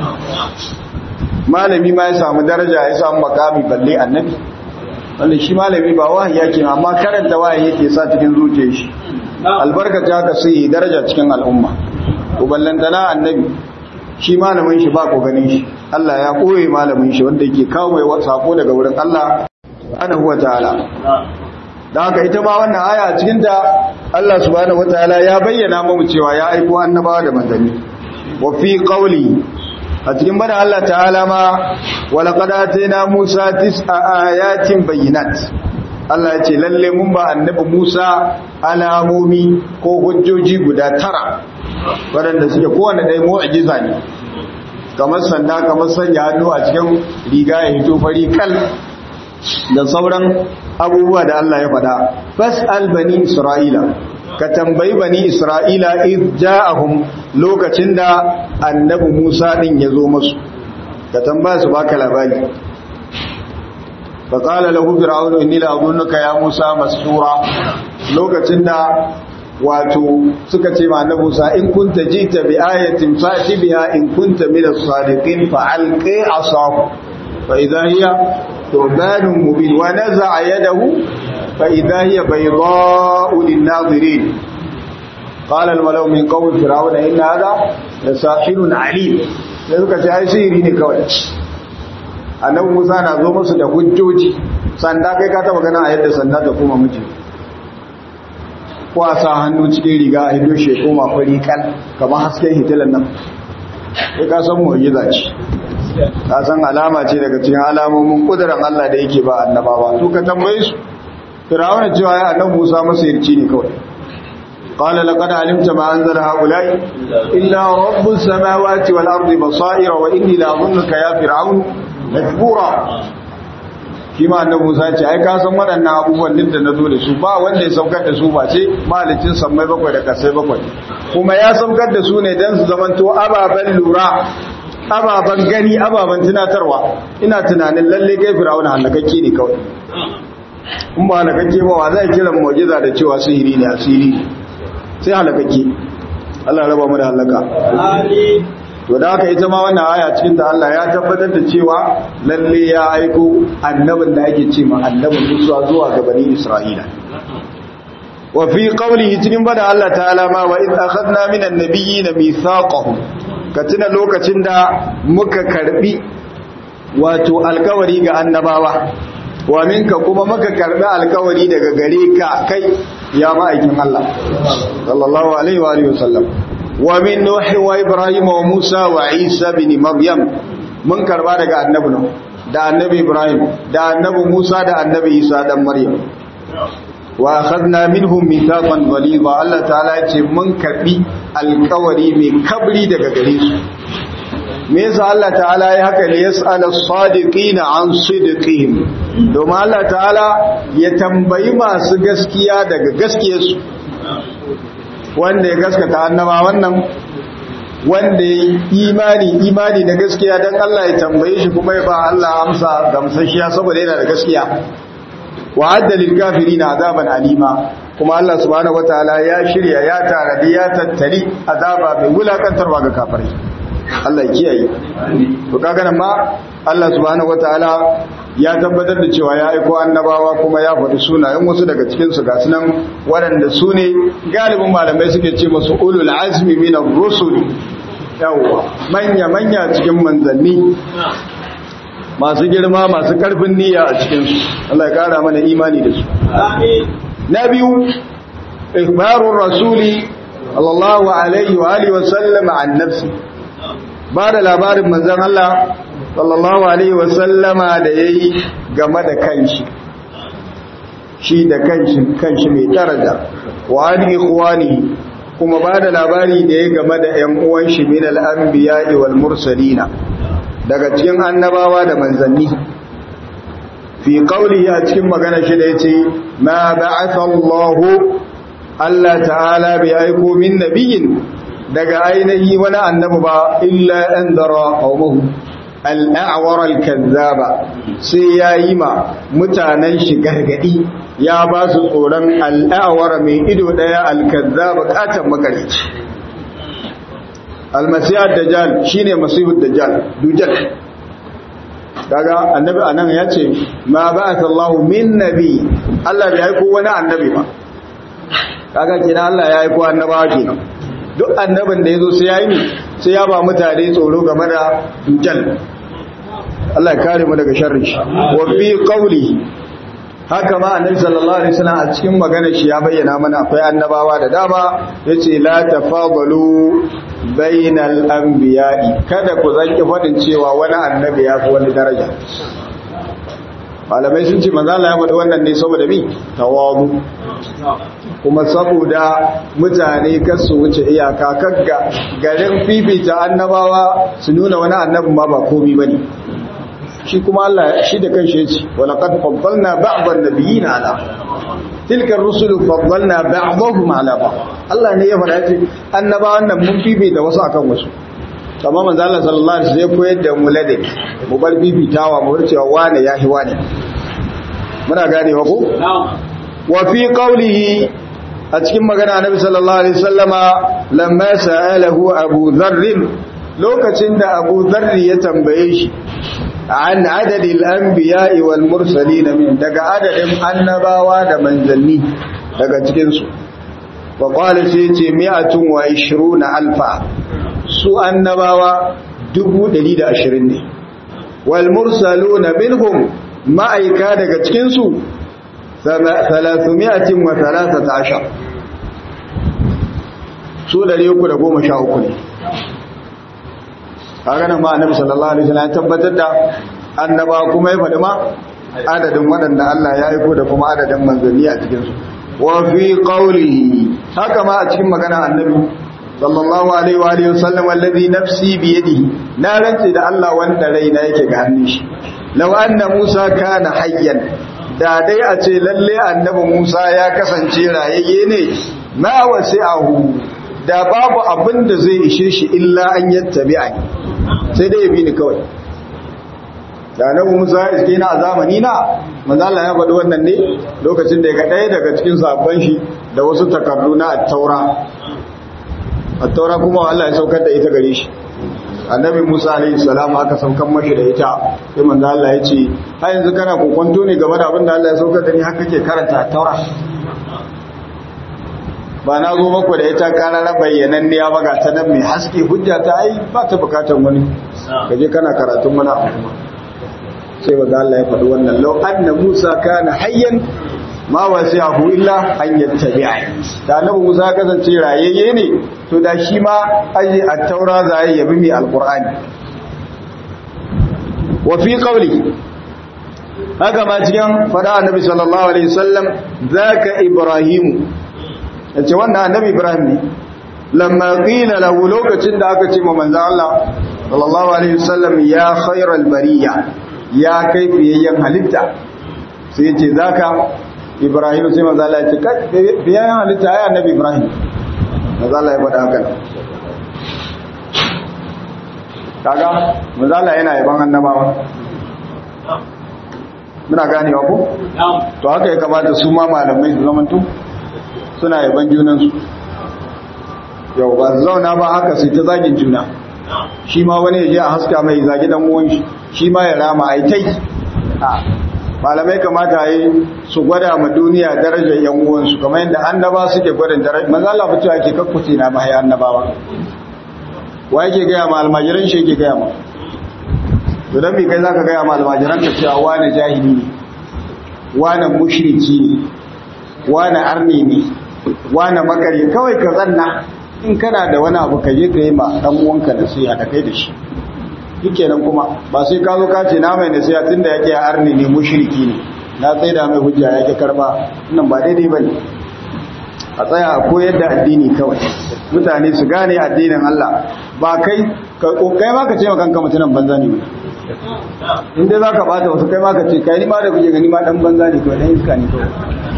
malami ma ya samu daraja ya samu makami balle annabi wanda shi malami ba wahayi yake amma karanta wahayi yake sa cikin zuciyar shi albarkaci haka sai daraja cikin al'umma ko ballantana annabi shi malamin shi ba ko ganin shi Allah ya koye malamin shi wanda yake kawo mai sako daga wurin Allah subhanahu wataala dan haka ita ma wannan aya cikin ta Allah subhanahu wataala ya bayyana mu cewa ya aiko annabawa da manzanni wa fi qawli a cikin bada Allah ta'ala ma wa laqad atayna Musa tis'a ayatin bayyinat Allah ya ce lalle mun ba annabi Musa alamomi ko hujjoji guda tara waɗanda suke kowane ɗaya mu'ajiza ne kamar sanda kamar sanya hannu a cikin riga ya hito fari kal da sauran abubuwa da Allah ya faɗa fas'al bani isra'ila ka tambayi bani isra'ila id ja'ahum lokacin da annabi Musa din ya zo musu ka tambaya su baka labari fa qala lahu fir'aunu inni la azunnaka ya Musa masura lokacin da wato suka ce ma annabi Musa in kunta jita bi ayatin fa'ti biha in kunta min as-sadiqin fa alqi asahu fa idha hiya thubanun mubin wa naza'a yadahu fa idha hiya bayda'u lin-nazirin qala al-malaw min qawmi fir'auna inna hadha lasahirun alim sai suka ce ai sihiri ne kawai annabi Musa na zo musu da hujjoji sanda kai ka taba gana a yadda sanda ta kuma miji kwasa hannu cikin riga a hido shi koma fari kan kamar hasken hitilan nan sai ka san mu'jiza ce ka san alama ce daga cikin alamomin kudurar Allah da yake ba annabawa to ka tambaye su Firawuna cewa ya annabi Musa masa yarci ne kawai قال لقد علمت ما أنزل هؤلاء إلا رب السماوات والأرض بصائر وإني لأظنك يا فرعون مجبورا shi ma annabi Musa ce ai ka san waɗannan abubuwan din da nazo da su ba wanda ya saukar da su ba ce malicin sammai bakwai da kasai bakwai kuma ya saukar da su ne dan su zamanto ababen lura ababen gani ababen tunatarwa ina tunanin lalle kai Fir'auna halakakke ne kawai in ba halakakke ba wa zai kiran mu'jiza da cewa sihiri ne asiri sai halakakke Allah raba mu da halaka amin to da haka ita ma wannan aya cikin ta Allah ya tabbatar da cewa lalle ya aiko annabin da ake ce ma annabin Musa zuwa ga bani Isra'ila wa fi qawlihi cikin bada Allah ta'ala ma wa id akhadna minan nabiyyin mithaqahum ka tuna lokacin da muka karbi wato alkawari ga annabawa wa minka kuma muka karbi alkawari daga gare ka kai ya ma'aikin Allah sallallahu alaihi wa alihi wasallam ومن نوح وإبراهيم وموسى وعيسى بن مريم من كربا daga annabi Nuh da annabi Ibrahim da annabi Musa da annabi Isa dan Maryam wa akhadna minhum mithaqan ghalidha Allah ta'ala ce mun karbi alkawari mai kabri daga gare su me yasa Allah ta'ala ya haka ne yas'ala as-sadiqina an sidqihim domin Allah ta'ala ya tambayi masu gaskiya daga gaskiyarsu wanda ya gaskata annaba wannan wanda ya imani imani da gaskiya don Allah ya tambaye shi kuma ya ba Allah amsa gamsashiya saboda yana da gaskiya wa addalil kafirin azaban alima kuma Allah subhanahu wataala ya shirya ya taradi ya tattali azaba mai wulakantarwa ga kafirai Allah ya kiyaye to kaga nan ma Allah subhanahu wataala ya tabbatar da cewa ya aiko annabawa kuma ya faɗi sunayen wasu daga cikin su ga sunan waɗanda su ne galibin malamai suke ce masu ulul azmi min ar-rusul yawa manya manya cikin manzanni masu girma masu karfin niyya a cikin su Allah ya kara mana imani da su amin na biyu ikhbarur rasuli sallallahu alaihi wa alihi wa sallam an nafsi ba da labarin manzon Allah sallallahu alaihi wasallama da ya yi game da kanshi shi da kanshi kanshi mai daraja wa an ikhwani kuma ba da labari da ya game da ƴan uwan shi min al-anbiya'i wal mursalina daga cikin annabawa da manzanni fi qawlihi a cikin magana shi da yace ma ba'atha Allahu Allah ta'ala bi aiko min nabiyyin daga ainihi wani annabi ba illa anzara qaumahu al'awar al-kazzaba sai ya yi ma mutanen shi gargadi ya ba su tsoron al'awar mai ido ɗaya al-kazzaba katon makarici almasiyar dajjal shi ne masihud dajjal dujjal kaga annabi a nan ya ce ma ba a sallahu min nabi Allah bai haiko wani annabi ba kaga kina Allah ya haiko annabawa kenan duk annabin da ya zo sai ya yi sai ya ba mutane tsoro game da dujjal Allah ya kare mu daga sharrin shi wa fi qawli haka ma annabi sallallahu alaihi wasallam a cikin magana shi ya bayyana mana akwai annabawa da dama yace la tafadalu bainal anbiya'i kada ku zanki fadin cewa wani annabi ya fi wani daraja malamai sun ce manzo Allah ya faɗi wannan ne saboda bi tawadu kuma saboda mutane kar su wuce iyaka kagga garin fifita annabawa su nuna wani annabin ma ba komi bane shi kuma Allah shi da kanshi yace walaqad faddalna ba'd an-nabiyina ala tilka ar-rusul faddalna ba'dahum ala ba'd Allah ne ya faɗa yace annabawan nan mun fifita wasu akan wasu amma manzo Allah sallallahu alaihi wasallam ya koyar da mu ladabi mu bar fifitawa mu cewa wane yahi wane muna ganewa ko wa fi qawlihi a cikin magana annabi sallallahu alaihi wasallama lamma sa'alahu abu dharr lokacin da abu dharr ya tambaye shi an adadil anbiya'i wal mursalin min daga adadin annabawa da manzanni daga cikin su wa qala sai ce mi'atun wa 20 alfa su annabawa 120 ne wal mursaluna minhum ma'aika daga cikin su 313 su 313 ne haka nan ma annabi sallallahu alaihi wasallam ya tabbatar da annaba kuma ya faɗi ma adadin waɗanda Allah ya aiko da kuma adadin manzanni a cikin su wa fi qawlihi haka ma a cikin magana annabi sallallahu alaihi wa alihi wasallam alladhi nafsi bi yadihi na rance da Allah wanda raina yake ga hannun shi law anna Musa kana hayyan da dai a ce lalle annabi Musa ya kasance rayayye ne ma wasi'ahu da babu abin da zai ishe shi illa an yattabi'ani sai dai ya bi ni kawai da annabi Musa iske na a zamani na manzo Allah ya faɗi wannan ne lokacin da ya ga ɗaya daga cikin sabban shi da wasu takardu na at-taura at-taura kuma Allah ya saukar da ita gare shi annabi Musa alaihi salam aka saukan mashi da ita sai manzo Allah ya ce har yanzu kana kokonto ne game da abin da Allah ya saukar da ni haka kake karanta at-taura ba na zo maku da ita karara bayyanan ne ya baga ta nan mai haske hujja ta ai ba ta bukatar wani kaje kana karatun mana abu kuma sai ba Allah ya faɗi wannan lau anna Musa kana hayyan ma wasi'ahu illa an yattabi'a da annabi Musa kasance rayayye ne to da shi ma aje at-taura za ya yabi mai alqur'ani wa fi qawli haka ma cikin fada annabi sallallahu alaihi wasallam zaka ibrahimu yace wannan annabi ibrahim ne lamma qila lahu lokacin da aka ce ma manzo Allah sallallahu alaihi wasallam ya khairal bariya ya kai fiyayyen halitta sai yace zaka ibrahim sai manzo Allah ya ce kai fiyayyen halitta ai annabi ibrahim manzo Allah ya faɗa haka kaga manzo Allah yana yaban annabawa muna ganewa ko to haka ya kamata su ma malamai su zamanto suna yaban junansu yau ba zauna ba haka sai ta zagin juna shi ma wani ya je a haska mai zagi dan uwan shi shi ma ya rama ai tai malamai kamata yi su gwada ma duniya darajar yan uwansu kamar yadda annaba suke gwada darajar manzo Allah fito yake kakkuce na mai annabawa wa yake ga ma almajiran shi yake ga ma to dan me kai zaka ga ma almajiran ka cewa wani jahili ne wani mushriki ne wani arni ne wani makari kawai ka zanna in kana da wani abu ka je ka yi ma dan uwanka nasiha da kai da shi shikenan kuma ba sai ka zo ka ce na mai nasiha tunda yake arni ne mushriki ne na tsaida mai hujja yake karba nan ba daidai bane a tsaya a koyar da addini kawai mutane su gane addinin Allah ba kai kai ma ka ce ma kanka mutunan banza ne in dai zaka bata wasu kai ma ka ce kai ni ma da kuje gani ma dan banza ne kawai dan iska ne kawai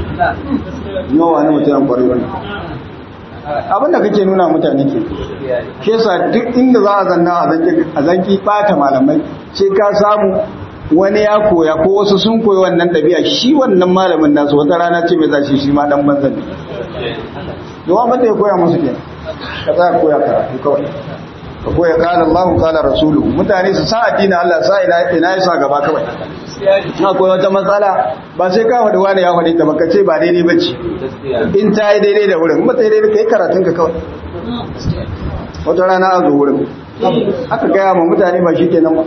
nawa wani mutunan kwarai wani abinda kake nuna mutane ke ke sa duk inda za a zanna a zanki bata malamai sai ka samu wani ya koya ko wasu sun koyi wannan ɗabi'a shi wannan malamin nasu wata rana ce mai zashi shi ma dan banzan ne yawa mata ya koya musu ke ka tsaya koya karatu kawai ka koya kala Allah kala rasulu mutane su sa addinin Allah sa ina ina ya sa gaba kawai na koyi wata matsala ba sai ka faɗi wani ya faɗi ta baka ce ba daidai ba ce in ta yi daidai da wurin mata daidai ka yi karatun ka kawai wata rana a zo wurin aka gaya ma mutane ba shi kenan ba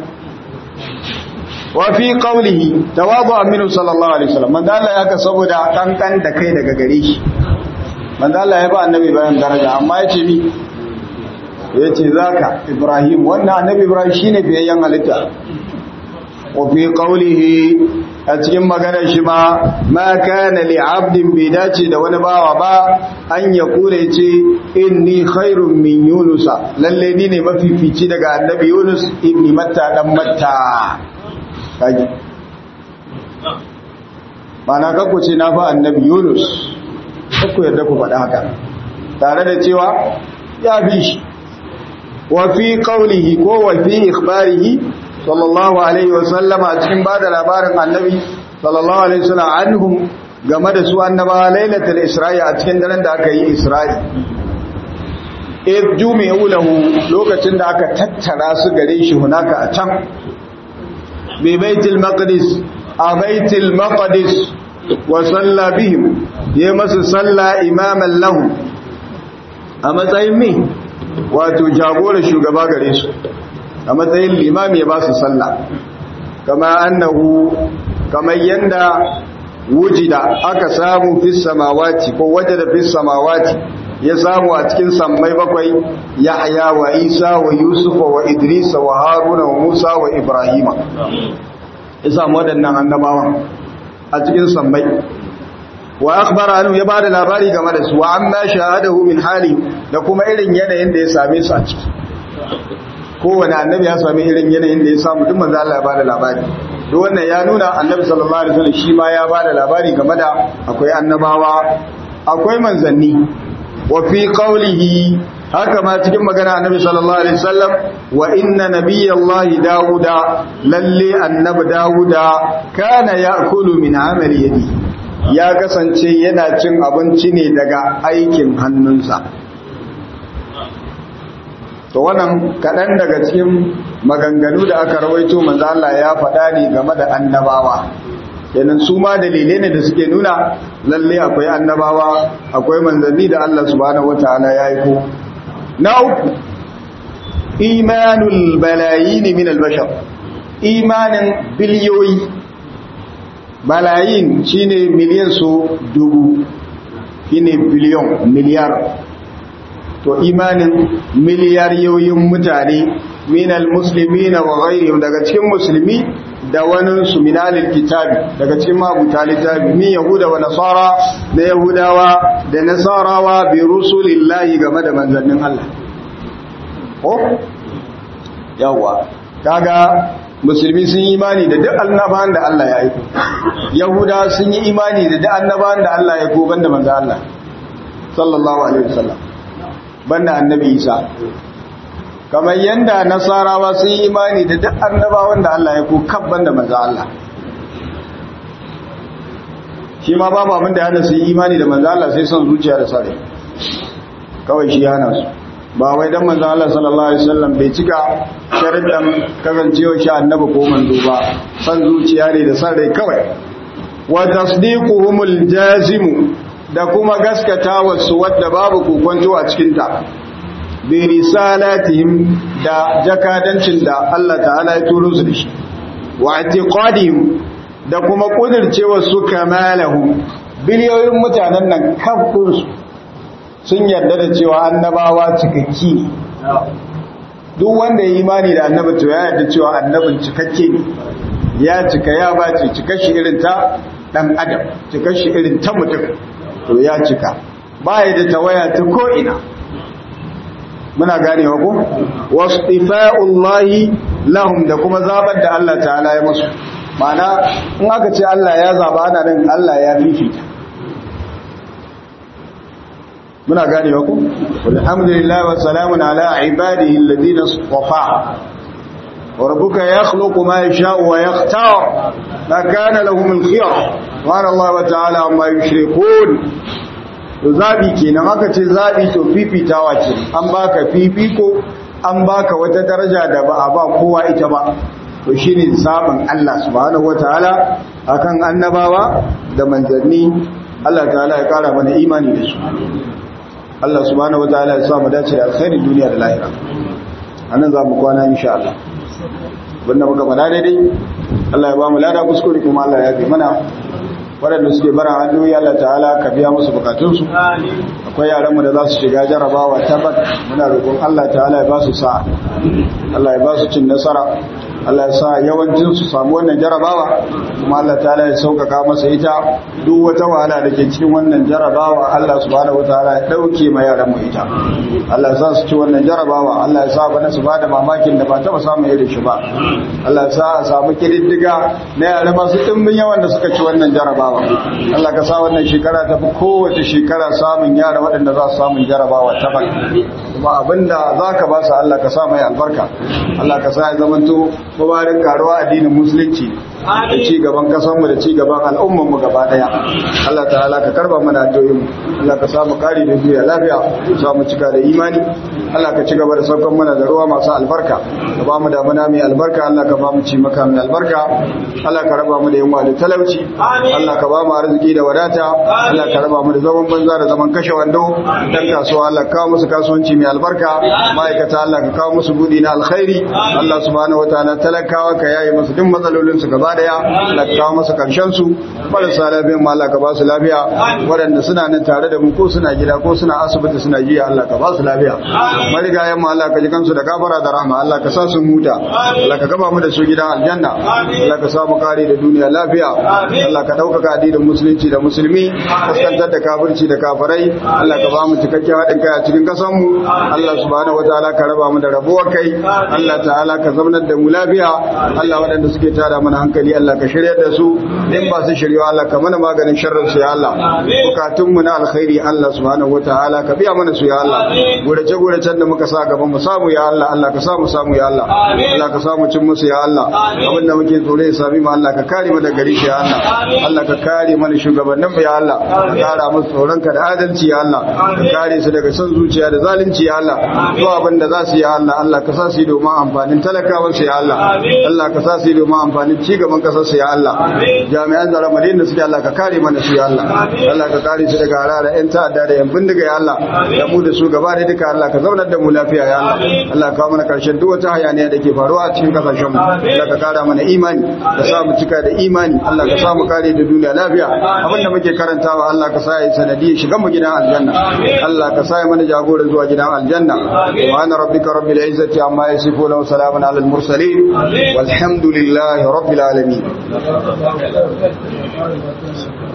wa fi qawlihi tawadu aminu sallallahu alaihi wasallam manzo Allah ya ka saboda kankan da kai daga gare shi manzo Allah ya ba annabi Ibrahim daraja amma yace ni yace zaka Ibrahim wannan annabi Ibrahim shine biyayyen halitta wa fi qawlihi a cikin maganar shi ma ma kana li abdin bi dace da wani bawa ba an ya kure ce inni khairun min yunusa lalle ni ne mafifici daga annabi Yunus ibn Matta dan Matta kaji mana kakku ce na fa annabi yunus kakku yadda ku faɗa haka tare da cewa ya bi shi wa fi qawlihi ko wa fi ikhbarihi sallallahu alaihi wa sallama a cikin bada labarin annabi sallallahu alaihi wasallam anhum game da su annaba lailatul isra'i a cikin daren da aka yi isra'i id jumi'u lahu lokacin da aka tattara su gare shi hunaka a can bi baitul maqdis a baitul maqdis wa salla bihim ya masu salla imaman lahu a matsayin mi wato jagora shugaba gare su a matsayin limami ya ba su salla kama annahu kamar yanda wujida aka samu fis samawati ko wajada fis samawati ya samu a cikin sammai bakwai yahya wa isa wa yusufa wa idrisa wa haruna wa musa wa ibrahima ya samu waɗannan annabawan a cikin sammai wa akhbara anhu ya bada labari game da su wa amma shahadahu min hali da kuma irin yanayin da ya same su a ciki kowane annabi ya sami irin yanayin da ya samu duk manzo Allah ya bada labari duk wannan ya nuna annabi sallallahu alaihi wasallam shi ma ya bada labari game da akwai annabawa akwai manzanni wa fi qawlihi haka ma cikin magana annabi sallallahu alaihi wasallam wa inna nabiyallahi dauda lalle annabi dauda kana ya'kulu min amali yadi ya kasance yana cin abinci ne daga aikin hannunsa to wannan kaɗan daga cikin maganganu da aka rawaito manzo Allah ya faɗa ne game da annabawa kenan su ma dalilai ne da suke nuna lalle akwai annabawa akwai manzanni da Allah subhanahu wataala ya aiko na uku imanul balayin min albashar imanin biliyoyi balayin shine miliyan su dubu shine biliyon miliyar to imanin miliyariyoyin mutane minal musulmi na wa ghairihim daga cikin musulmi da wani su minalil kitabi daga cikin mabuta littafi min yahuda wa nasara da yahudawa da nasarawa bi rusulillahi game da manzannin Allah ko yawa kaga musulmi sun yi imani da duk annabawan da Allah ya aiko yahuda sun yi imani da duk annabawan da Allah ya aiko banda manzo Allah sallallahu alaihi wasallam banda annabi Isa kamar yanda nasarawa sun yi imani da duk annabawan da Allah ya aiko kan banda manzo Allah shi ma babu abin da hana su yi imani da manzo Allah sai son zuciya da sare kawai shi hana su ba wai dan manzo Allah sallallahu alaihi wasallam bai cika sharadan kasancewa shi annabi ko manzo ba san zuciya ne da san rai kawai wa tasdiquhumul jazim da kuma gaskata wasu wadda babu kokonto a cikin ta bi risalatihim da jakadancin da Allah ta'ala ya turo su da shi wa i'tiqadihim da kuma kudircewa su kamalahum biliyoyin mutanen nan kafin sun yarda da cewa annabawa cikakki ne duk wanda ya imani da annabi to ya yarda cewa annabin cikakke ne ya cika ya bace cika shi irin ta dan adam cika shi irin ta mutum to ya cika baya da tawaya ta ko ina muna ganewa ko wastifa'ullahi lahum da kuma zabar da Allah ta'ala ya musu Ma'ana in aka ce Allah ya zaba ana nan Allah ya fifita muna gane ku alhamdulillah wa salamun ala ibadihi alladhina istafa wa rabbuka yakhluqu ma yasha'u wa yakhtar ma kana lahum al-khiyar wa Allah wa ta'ala amma yushrikun to zabi kenan aka ce zabi to fifitawa ce an baka fifiko an baka wata daraja da ba a ba kowa ita ba to shine zaben Allah subhanahu wataala akan annabawa da manzanni Allah ta'ala ya kara mana imani da su Allah subhanahu wataala ya sa mu dace da alkhairin duniya da lahira anan za mu kwana insha Allah wanda muka fada daidai Allah ya ba mu lada kuskure kuma Allah ya bi mana waɗanda suke bara hanyoyi Allah ta'ala ka biya musu bukatunsu akwai yaranmu da za su shiga jarabawa tabbat muna roƙon Allah ta'ala ya ba su sa'a Allah ya ba su cin nasara Allah ya sa yawancin su samu wannan jarabawa kuma Allah ta'ala ya sauƙaƙa masa ita duk wata wahala da ke cikin wannan jarabawa Allah subhanahu wataala ya dauke ma yaran mu ita Allah ya sa su ci wannan jarabawa Allah ya sa bana su bada mamakin da ba taba samun irin shi ba Allah ya sa a samu kididdiga na yara masu dimbin yawan da suka ci wannan jarabawa Allah ka sa wannan shekara ta fi kowace shekara samun yara waɗanda za su samun jarabawa ta bal kuma abinda za ka ba su Allah ka sa mai albarka Allah ka sa ya zamanto mabarin karuwa addinin musulunci da ci gaban kasanmu da ci gaban al'ummanmu gaba daya Allah ta'ala ka karba mana addu'o'in Allah ka samu kari da duniya lafiya sa mu cika da imani Allah ka ci gaba da saukan mana da ruwa masu albarka ka ba mu damuna mai albarka Allah ka ba mu ci maka mai albarka Allah ka raba mu da yunwa da talauci Allah ka ba mu arziki da wadata Allah ka raba mu da zaman banza da zaman kashe wando dan kasuwa Allah ka kawo musu kasuwanci mai albarka ma'aikata Allah ka kawo musu budi na alkhairi Allah subhanahu wataala talakawa ka yayi musu duk matsalolin su gaba daya Allah ka kawo musu karshen su marasa lafiyan ma Allah ka ba su lafiya waɗanda suna nan tare da mu ko suna gida ko suna asibiti suna jiya Allah ka ba su lafiya marigayen ma Allah ka ji kansu da gafara da rahma Allah ka sa su huta Allah ka gaba mu da su gidan aljanna Allah ka sa mu kare da duniya lafiya Allah ka ɗaukaka addinin musulunci da musulmi kaskantar da kafirci da kafirai Allah ka ba mu cikakken haɗin kai a cikin ƙasar mu Allah subhanahu wataala ka raba mu da rabuwar kai Allah ta'ala ka zaunar da mu lafiya Allah waɗanda suke tada mana hankali Allah ka shirya da su in ba su shirya Allah ka mana maganin sharrin su ya Allah bukatun mu na alkhairi Allah subhanahu wataala ka biya mana su ya Allah gurace guracen da muka sa gaban mu samu ya Allah Allah ka samu samu ya Allah Allah ka samu cin musu ya Allah abin da muke tsore ya sami mu Allah ka kare mu daga gari shi ya Allah Allah ka kare mana shugabannin mu ya Allah ka kara musu tsoron ka da adalci ya Allah ka kare su daga son zuciya da zalunci ya Allah zuwa abin da za su yi ya Allah Allah ka sa su yi domin amfanin talakawan su ya Allah Allah ka sa su yi domin amfanin ci gaban kasar su ya Allah jami'an tsaron madina suke Allah ka kare mana su ya Allah Allah ka kare su daga harara yan ta'adda da yan bindiga ya Allah da mu da su gaba da duka Allah ka zaunar da mu lafiya ya Allah Allah ka mana karshen duk wata hayaniya da ke faruwa a cikin kasashen mu Allah ka kara mana imani ka sa mu cika da imani Allah ka sa mu kare da duniya lafiya abin da muke karantawa Allah ka sa ya sanadiyar shigan mu gidan aljanna Allah ka sa ya mana jagora zuwa gidan aljanna wa ana rabbika rabbil izzati amma yasifuna wa salamun alal mursalin walhamdulillahi rabbil alamin